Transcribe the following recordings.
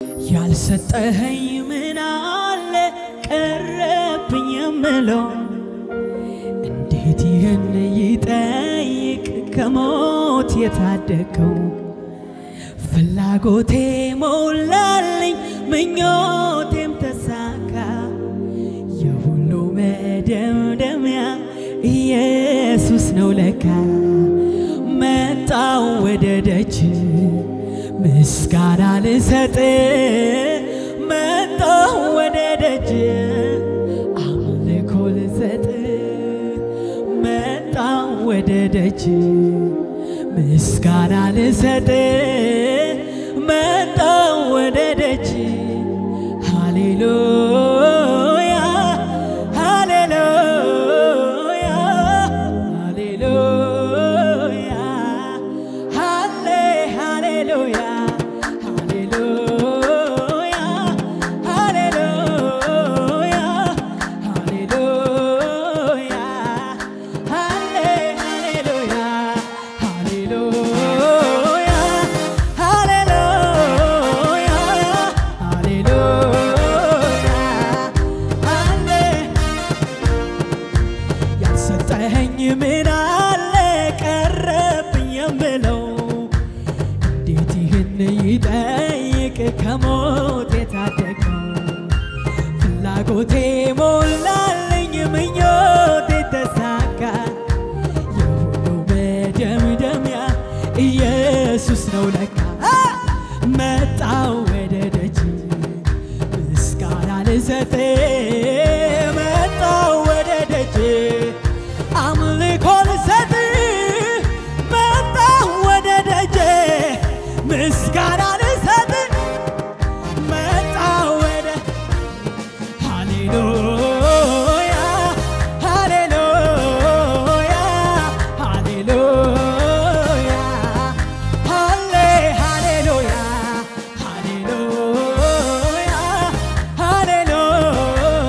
ያልሰጠኸኝ ምን አለ ቀረብኝ የምለው እንዴት ይህን ይጠይቅ ከሞት የታደገው ፍላጎቴ ሞላልኝ ምኞቴም ተሳካ የሁሉ መደምደሚያ ኢየሱስ ነው ለካ መጣው ወደ ደጅ ምስጋና ልሰጥ መጣው ወደ ደጅ አምልኮ ልሰጥ መጣው ወደ ደጅ ምስጋና ልሰጥ መጣው ወደ ደጅ ሃሌሉያ ሃሌሉያ ሃሌሉያ ሃሌ ሃሌሉያ ሃሌሉያ ሃሌሉያ ሃሌሉያ ሃሌ ሃሌሉያ ሃሌሉያ ሃሌሉያ ሃሌሉያ ሃሌ ያልሰጠኸኝ ምን አለ ቀረብኝ የምለው እንዴት ይህን ይጠይቅ ከሞት የታደገው ፍላጎቴ ሞላልኝ ምኞቴ ተሳካ የሁሉ መደምደሚያ ኢየሱስ ነው ለካ መጣው ወደ ደጅ ምስጋና ልሰጥ መጣው ወደ ደጅ አምልኮ ልሰጥ መጣው ወደ ደጅ ምስጋና ልሰጥ መጣው ወደ ሃሌሉያ ሃሌሉያ ሃሌሉያ ሃሌ ሃሌሉያ ሃሌሉያ ሃሌሉያ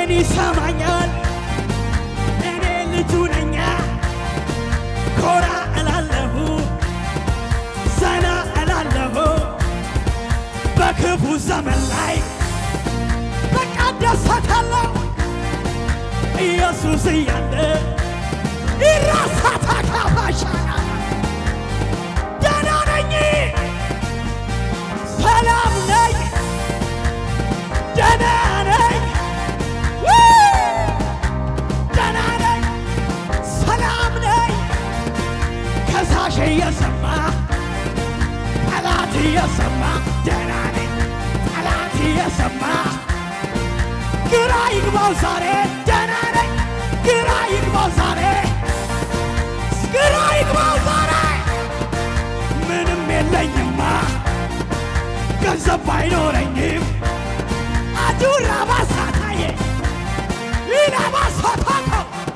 እኔን ይሰማኛል እኔ ልጁ ነኛ ኮራ እላለሁ ዘና እላለሁ በክፉ ዘመን ላይ በቃ ደሰታለሁ ኢየሱስ እያለ ይራሳታ ካፋሻና ደህና ነኝ ሰላም ነኝ ደህና ነኝ ው! ደህና ነኝ ሰላም ነኝ ከሳሽ እየሰማ ጠላት እየሰማ ደህና ነኝ ጠላት እየሰማ ግራ ይግባው ዛሬ ደህና ነኝ ግራ ይግባው ዛሬ ግራ ይግባው ዛሬ ምንም የለኝማ ገንዘብ ባይኖረኝም አጁራ ባሳታዬ ኢና ባሳታኮ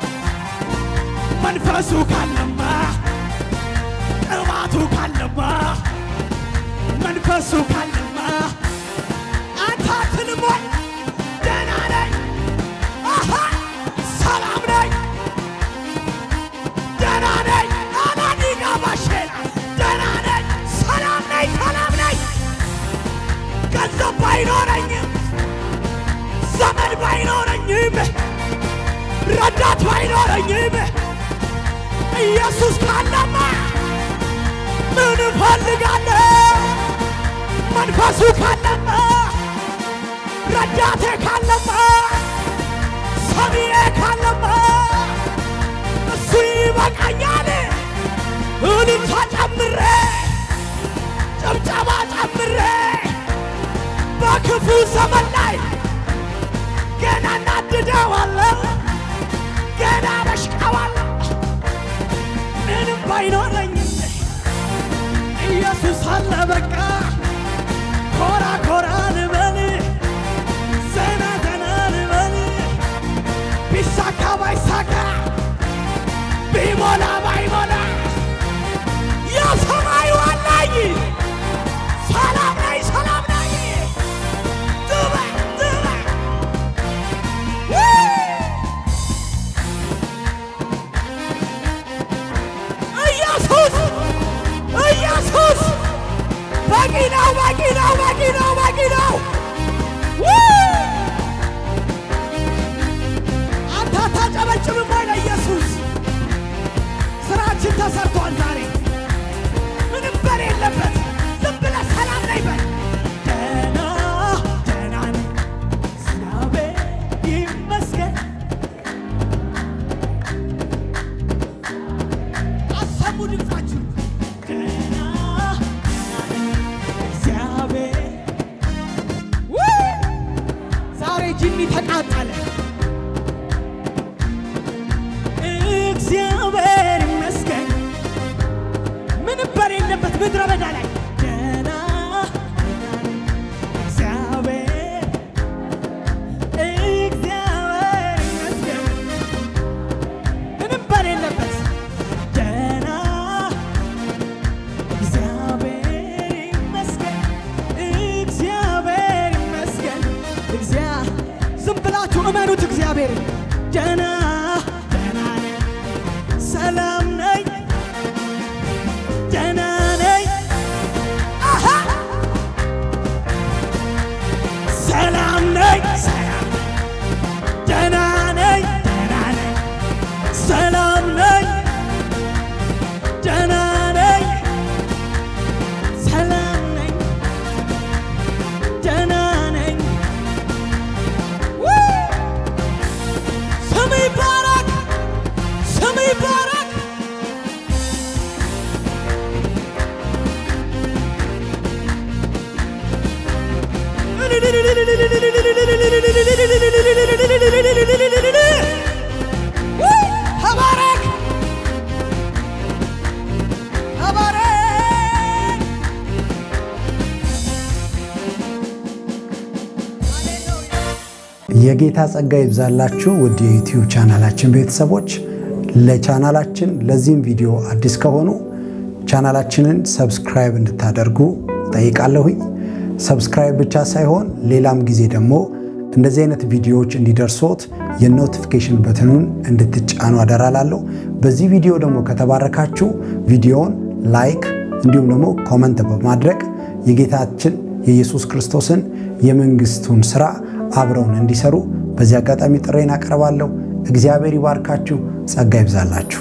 መንፈሱ ካለማ ቅባቱ ካለማ መንፈሱ ካለማ አንተ አትልም ወይ? ደህና ነኝ አሃ ሰላም ነኝ ደህና ነኝ አናዲጋ ባሼና ደህና ነኝ ሰላም ነኝ ሰላም ነኝ ገንዘብ ባይኖረኝም ዘመድ ባይኖረኝም ረዳት ባይኖረኝም ኢየሱስ ካለማ ምን እፈልጋለሁ? መንፈሱ ካለማ ረዳቴ ካለማ ሰሚዬ ካለማ እሱ ይበቃኛል። እልልታ ጨምሬ ጭብጨባ ጨምሬ በክፉ ዘመን ላይ ገና እናድደዋለሁ፣ ገና በሽቀዋለሁ። ምንም ባይኖረኝም ኢየሱስ አለ በቃ ኮራ ኮራ ልበል ዘና ዘና ልበል ቢሳካ ባይሳካ ቢሞላ ባይሞላ የሰማዩ አለኝ ሰላም ነኝ ሰላም ነኝ ጥበ ጥበ ኢየሱስ ኢየሱስ በቂ ነው በቂ ነው በቂ ነው በቂ ነው አንተ አታጨበጭብም ወይ ለኢየሱስ ስራችን ተሰርቷል ዛሬ ምንም በሌለበት ዝም ብለህ ሰላም ነኝ በል ደህና ደህና ነኝ እግዚአብሔር ይመስገን አሰሙ ድምፃችሁ ደህና እግዚአብሔር ውይ! ዛሬ ጅኒ ተቃጠለ። እግዚአብሔር ይመስገን ምንም በሌለበት ምድረ በዳ ላይ ደህና እግዚአብሔር እግዚአብሔር ይመስገን ምንም በሌለበት ደህና እግዚአብሔር ይመስገን እግዚአብሔር ይመስገን እግዚአ ዝም ብላችሁ እመኑት እግዚአብሔር ደህና ደህና ነኝ ሰላም ነኝ ደህና ነኝ አሃ ሰላም ነኝ ሰላም ደህና ነኝ ደህና ነኝ ሰላም ነኝ ደህና ነኝ ሰላም ነኝ ደህና ነኝ ውይ! ስም ይባረክ ስም ይባረክ ውይ! ተባረክ ተባረክ የጌታ ጸጋ ይብዛላችሁ ውድ የዩቲዩብ ቻናላችን ቤተሰቦች። ለቻናላችን ለዚህም ቪዲዮ አዲስ ከሆኑ ቻናላችንን ሰብስክራይብ እንድታደርጉ ጠይቃለሁኝ። ሰብስክራይብ ብቻ ሳይሆን ሌላም ጊዜ ደግሞ እንደዚህ አይነት ቪዲዮዎች እንዲደርሶት የኖቲፊኬሽን በትኑን እንድትጫኑ አደራላለሁ። በዚህ ቪዲዮ ደግሞ ከተባረካችሁ ቪዲዮውን ላይክ እንዲሁም ደግሞ ኮመንት በማድረግ የጌታችን የኢየሱስ ክርስቶስን የመንግስቱን ስራ አብረውን እንዲሰሩ በዚህ አጋጣሚ ጥሬን አቀርባለሁ። እግዚአብሔር ይባርካችሁ፣ ጸጋ ይብዛላችሁ።